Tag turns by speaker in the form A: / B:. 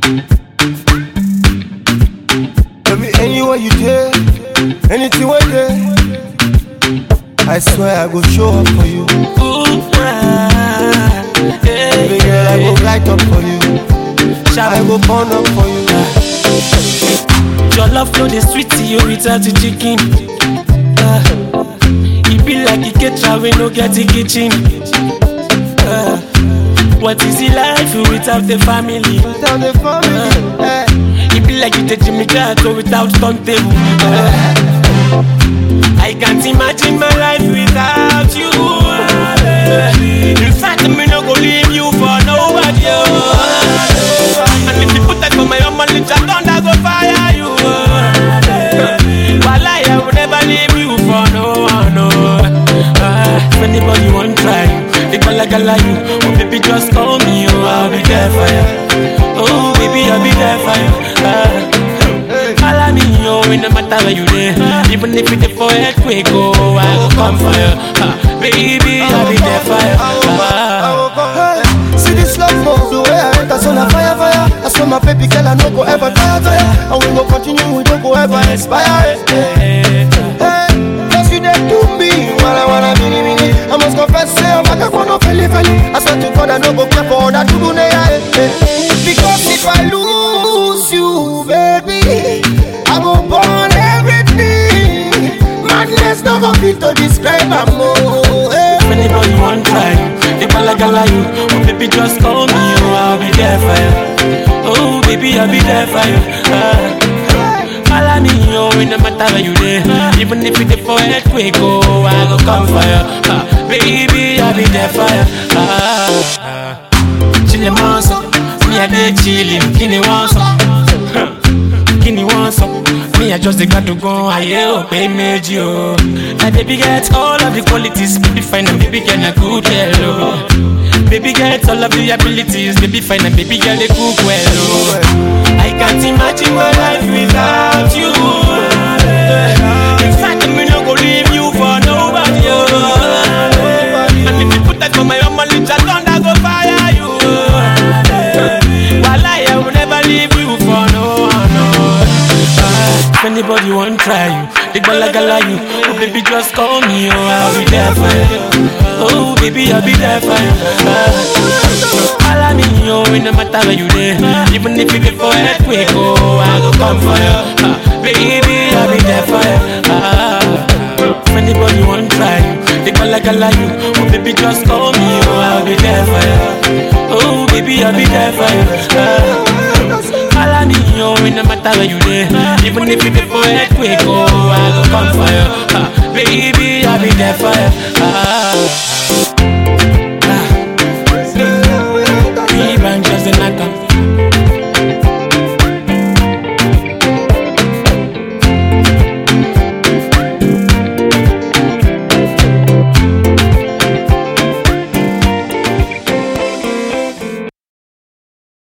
A: Baby, anywhere you there, anything where there. I swear I go show up for you.
B: Ooh, ah, yeah,
A: Baby girl, I go light up for you.
B: Shabba.
A: I go burn up for you.
B: Your love flow the sweet to you without the chicken. Uh, it be like a ketchup we no get the kitchen. Uh, what is the life without the family?
A: Tell the family, eh.
B: It be like you take Jimmy Carter without turntable. Uh, I can't imagine my life without you. uh, In fact, me no go leave you for nobody. uh, And if you put that for my own money, just thunder go fire you. uh, While I will never leave you for no one. No. Uh, if anybody want try, they gala gala you. Oh baby, just call me. Oh, I'll be there for you. Oh baby, I'll be there for you. Uh, Follow me, yo, it no matter where you there. Even if it's for earthquake, oh, I will come for you. Uh, baby, I'll be there for you. Uh,
A: Hey, see this love move, the way I enter, so na fire, fire. I saw my baby girl, I no go ever tire, tire. And we go continue, we don't go ever expire. Hey, hey, cause you dey do me, wanna wanna mini mini. I must confess, say I'm back up on no feli feli. I swear to God, I no go care for that to yeah, Because if I lose you, baby, I go burn everything. Madness no go fit to describe am oh. Hey.
B: if anybody want try, they gala gala you. Oh, baby, just call me, oh, I'll be there for you. Oh, baby, I'll be there for you. Uh, Follow me, yo, it no matter where you there. Even if it's for earthquake, oh, I go come for you. Uh, baby, I'll be there for you. Uh, uh, chillin' monster, me a dey chillin', kini want some, kini want some. Me I just dey got to go, aye o pay méjì o. Na baby get all of the qualities, baby fine and baby girl na good girl o. Baby get all of the abilities, baby fine and baby girl dey cook well o. I can't imagine my life without you. In fact, me no go leave you for nobody. Oh. And if you put that for my own money, just thunder go fire you. While I will never leave you for no one. No. Ah, if anybody want try you, they gala gala you. Oh baby, just call me. Oh, I'll be there for you. Oh baby, I'll be there for you. Ah. Follow me, oh, it no matter where you there. Even if it's for earthquake, oh, I go come for you. Ah, baby, I'll be there for you. Ah. If anybody want try you, they gala gala you. Oh baby, just call me, oh, I'll be there for you. Oh baby, I'll be there for you. Ah. Follow me, oh, it no matter where you there. Even if it's for earthquake, oh, I go come for you. Ah, baby, I'll be there for you. Ah. Ah. Be branches in a